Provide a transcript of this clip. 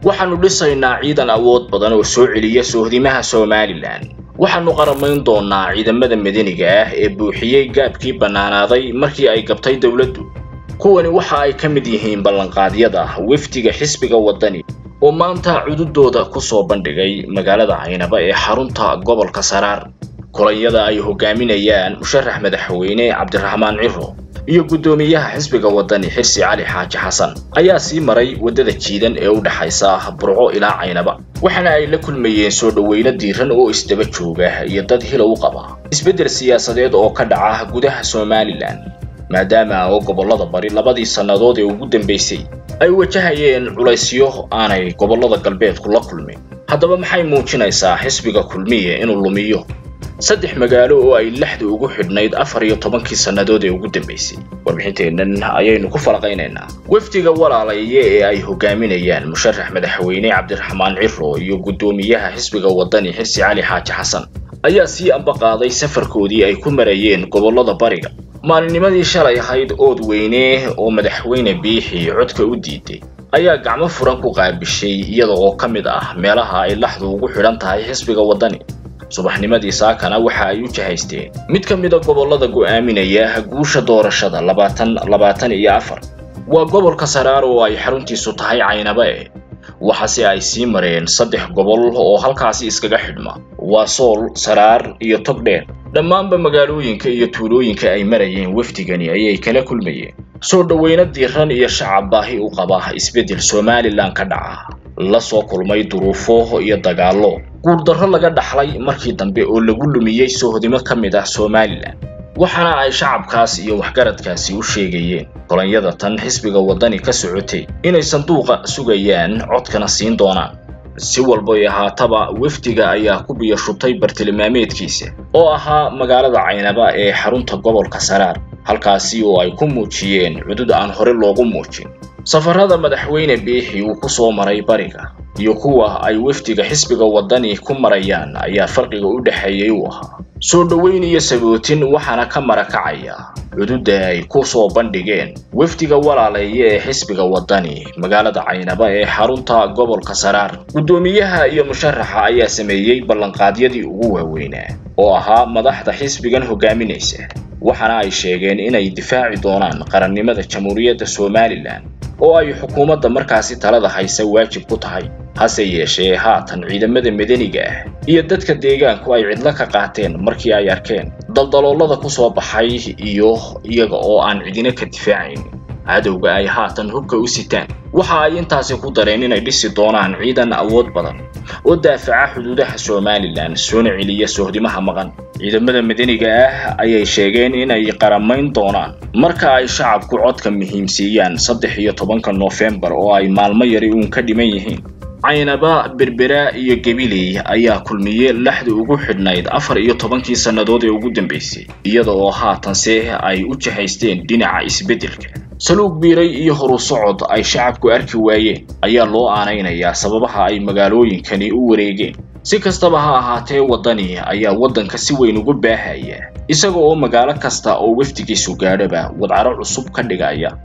waxaannu dhisaynaa ciidan awood badan oo soo celiya soohdimaha somalilan waxaannu qaramayn doonnaa ciidamada madaniga ah ee buuxiyey gaabkii bannaanaaday markii ay gabtay dowladdu kuwani waxa ay ka mid yihiin ballanqaadyada wefdiga xisbiga waddani oo maanta cududooda ku soo bandhigay magaalada caynaba ee xarunta gobolka saraar kulanyada ay hogaaminayaan musharax madaxweyne cabdiraxmaan ciro iyo guddoomiyaha xisbiga waddani xirsi cali xaaji xasan ayaa sii maray waddada jiidan ee u dhexaysa burco ilaa caynaba waxaana ay la kulmayeen soo dhoweyno diiran oo isdaba jooga iyo dad hila u qaba isbeddel siyaasadeed oo ka dhaca gudaha somalilan maadaama oo gobollada bari labadii sannadood ee ugu dambaysay ay wajahayeen culaysyo aanay gobollada galbeedku la kulmin haddaba maxay muujinaysaa xisbiga kulmiye inuu lumiyo saddex magaalo oo ay lexda ugu xidhnayd afar iyo tobankii sannadood ee ugu dambaysay warbixinteennan ayaynu ku falaqaynaynaa wefdiga walaalaye ee ay hogaaminayaan musharax madaxweyne cabdiraxmaan ciro iyo guddoomiyaha xisbiga waddani xirsi cali xaaji xasan ayaa sii ambaqaaday safarkoodii ay ku marayeen gobollada bariga maalinnimadii shalay ahayd ood weyne oo madaxweyne biixi codka u diiday ayaa gacmo furan ku qaabishay iyada oo ka mid ah meelaha ay laxdu ugu xidhan tahay xisbiga waddani subaxnimadii saakana waxa ay u jahaysteen mid ka mida gobollada go'aaminaya guusha doorashada labaatan labaatan iyo afar waa gobolka saraar oo ay xaruntiisu tahay caynaba e waxaase ay sii mareen saddex gobol oo halkaasi iskaga xidhma waa sool saraar iyo togdheer dhammaanba magaalooyinka iyo tuulooyinka ay marayeen wefdigani ayay kala kulmayeen soo dhoweyno diiran iyo shacab baahi u qaba isbeddel somalilan ka dhaca la soo kulmay duruufo iyo dagaallo guurdarro laga dhaxlay markii dambe oo lagu lumiyey soohdimo ka mid ah somalilan waxaana ay shacabkaas iyo waxgaradkaasi u sheegayeen kolonyada tan xisbiga waddani ka socotay inay sanduuqa sugayaan codkana siin doonaan si walbay ahaataba wefdiga ayaa ku biyashutay bartilmaameedkiisa oo ahaa magaalada caynaba ee xarunta gobolka saraar halkaasi oo ay ku muujiyeen cudud aan hore loogu muujin safarrada madaxweyne biixi uu ku soo maray bariga iyo kuwa ay wefdiga xisbiga waddani ku marayaan ayaa farqiga u dhexeeyey uu ahaa soo dhoweyn iyo sabootin waxaana ka marakacaya cududda ay ku soo bandhigeen wefdiga walaaleeye ee xisbiga waddani magaalada caynaba ee xarunta gobolka saraar guddoomiyaha iyo musharaxa ayaa sameeyey ballanqaadyadii ugu waaweynaa oo ahaa madaxda xisbigan hogaaminaysa waxaana ay sheegeen inay difaaci doonaan qarannimada jamhuuriyadda somalilan oo ay xukuumadda markaasi talada haysa waajib ku tahay hase yeeshee haatan ciidamada madaniga ah iyo dadka deegaanku ay cidlo ka qaateen markii ay arkeen daldaloolada ku soo baxay iyo iyaga oo aan cidina ka difaacayn cadowga ay haatan hubka u sitaan waxa ay intaasi ku dareen inay dhisi doonaan ciidan awood badan oo daafaca xuduudaha somalilan soona celiya soohdimaha maqan ciidamada madaniga ah ayay sheegeen inay qaramayn doonaan marka ay shacabku codka muhiimsiiyaan saddex iyo tobanka noofembar oo ay maalmo yari uun ka dhiman yihiin caynaba berbera iyo gabiley ayaa kulmiye laxda ugu xidhnayd afar iyo tobankii sannadood ee ugu dambaysay iyada oo haatanse ay u jahaysteen dhinaca isbeddelka saluug biiray iyo horu socod ay shacabku arki waayeen ayaa loo aanaynayaa sababaha ay magaalooyinkani u wareegeen si kastaba ha ahaatee waddani ayaa waddanka si weyn ugu baahaya isaga oo magaalo kasta oo wefdigiisu gaadhaba wadcaro cusub ka dhigaya